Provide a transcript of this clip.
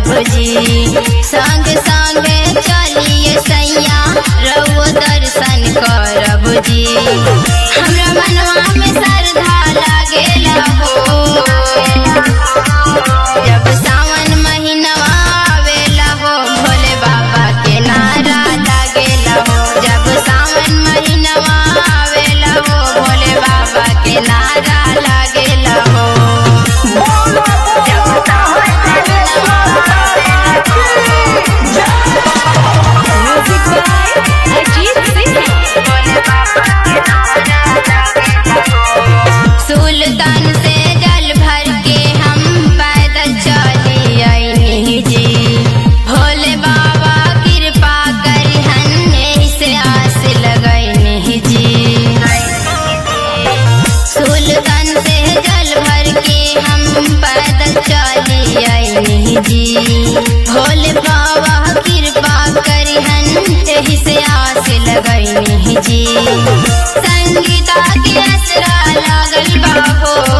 करब जी संग संग चलिए सैया रउओ दर्शन करब जी हमरा मनवा में श्रद्धा लागेला हो जब सावन महीनवा आवेला हो भोले बाबा के नारा लागेला हो जब सावन महीनवा आवेला हो भोले बाबा के नारा लागेला हो जब सावन महीनवा आवेला म्यूजिक बाय अजीत सिंह भोले बाबा के नारा लागेला हो सुल्तान से जल भर के हम पैदल चली आईनी जी भोले बाबा कृपा करिहन एही से आस लगैनी जी सुल्तान से जल भर के हम पैदल चली आईनी जी भोले बाबा कृपा करिहन एही से आस लगैनी जी संगीता के असरा लागल बा हो